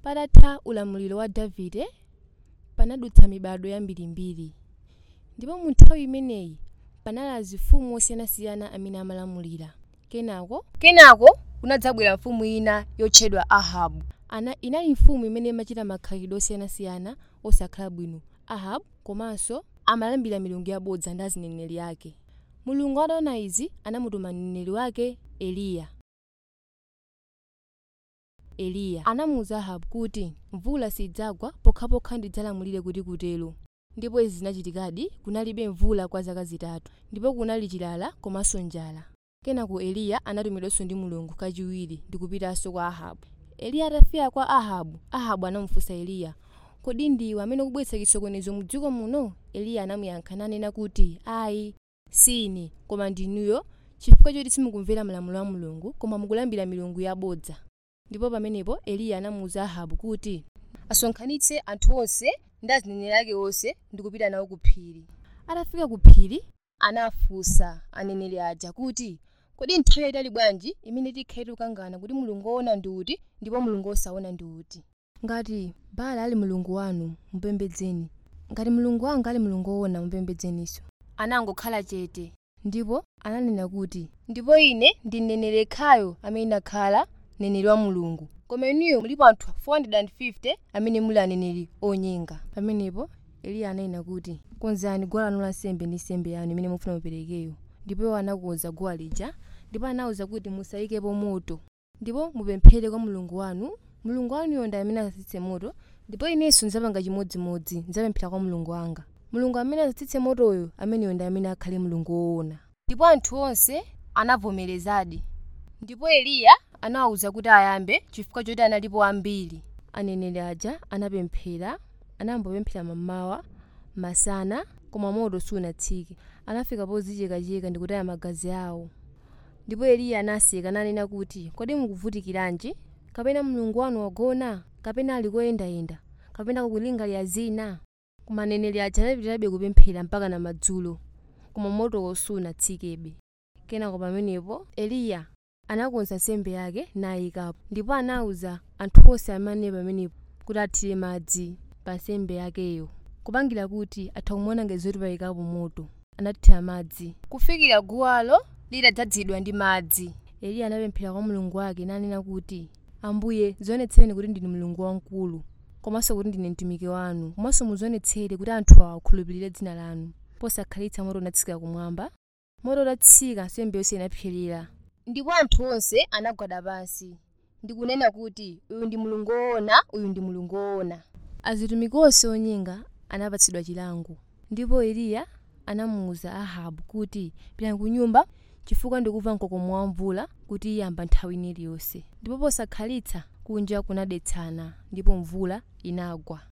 patatha ulamuliro wa davide panadutsa mibado yambirimbiri ndipo mu nthawi imeneyi panali azifumu osiyanasiyana amene amalamulira kenako kenako kunadzabwera mfumu ina yotchedwa ahabu ana inali mfumu imene imachita makhalidwe osiyanasiyana osakhala bwino ahabu komanso amalambira milungu yabodza ndi azineneri ake mulungu ataona izi anamutuma mneneri wake eliya eliya anamuwuza ahabu kuti mvula sidzagwa pokhapokha ndidzalamulire kuti kutero ndipo izi zinachitikadi kunalibe mvula kwa zaka zitatu ndipo kunali chilala komanso njala kenako eliya anatumidwanso ndi mulungu kachiwiri ndi kupitanso kwa ahabu eliya atafika kwa ahabu ahabu anamufunsa eliya kodi ndiwe amene ukubweretsa chisokonezo mu dziko muno eliya anamuyankha nanena kuti ayi sine koma ndinuyo chifukwa choti simukumvera malamulo a mulungu koma mukulambira milungu yabodza ndipo pamenepo eliya anamuwuza ahabu kuti asonkhanitse anthu onse ndi azineneri ake onse ndi kupita nawo ku phiri atafika ku phiri anafunsa aneneri aja kuti kodi nthawi yayitali bwanji imene tikhale tikukangana kuti mulungu woona ndi uti ndipo mulungu wosaona ndi uti ngati baala ali mulungu wanu mupembedzeni ngati mulungu wanga ali mulungu woona mupembedzeninso anangokhala chete ndipo ananena kuti ndipo ine ndi mneneri yekhayo amene ndakhala mneneri wa mulungu koma inuyo mulipo anthu 450 amene muli aneneri onyenga pamenepo eliya ananena kuti konzani guwa lanu lansembe ndi nsembe yanu imene mufuna muperekeyo ndipo iwo anakonza guwa lija ndipo anawuza kuti musayikepo moto ndipo mupemphere kwa mulungu wanu mulungu wanuyo ndi amene asatsitse moto ndipo inenso ndidzapanga chimodzimodzi ndidzapemphera kwa mulungu wanga mulungu amene asatsitse motoyo ameneyo ndi amene akhale mulungu woona ndipo anthu onse anavomerezadi ndipo eliya anawawuza kuti ayambe chifukwa choti analipo ambiri aneneri aja anapemphera anambopemphera mammawa masana koma moto sunatsike anafika pozichekacheka ndi kutaya magazi awo ndipo eliya anaseka nanena kuti kodi mukuvutikiranji kapena mulungu wanu wagona kapena ali koyendayenda kapena kulingalira zina koma aneneri aja anapitirabe kupemphera mpaka na madzulo koma motowo sunatsikebe kenako pamenepo eliya anakonza nsembe yake nayikapo ndipo anawuza anthu onse amene pamenepo kuti athire madzi pa nsembe yakeyo kupangira kuti atha kumuona ngati zoti payikapo moto anathira madzi kufikira guwalo litadzazidwa ndi madzi eliya anapemphera kwa mulungu wake nanena kuti ambuye zionetsereni kuti ndine mulungu wamkulu komanso kuti ndine mtumiki wanu komanso muzionetsere kuti anthu awa akhulupirire dzina lanu posakhalitsa moto unatsika kumwamba moto utatsika nsembe yonse inapserera ndipo anthu onse anagwada pansi ndikunena kuti uyu ndi mulungu woona uyu ndi mulungu woona azitumiki onse onyenga anapatsidwa chilango ndipo eliya anamuwuza ahabu kuti pitani ku nyumba chifukwa ndikumva mkokomo wa mvula kuti iyamba nthawi iliyonse ndipo posakhalitsa kunja kunadetsana ndipo mvula inagwa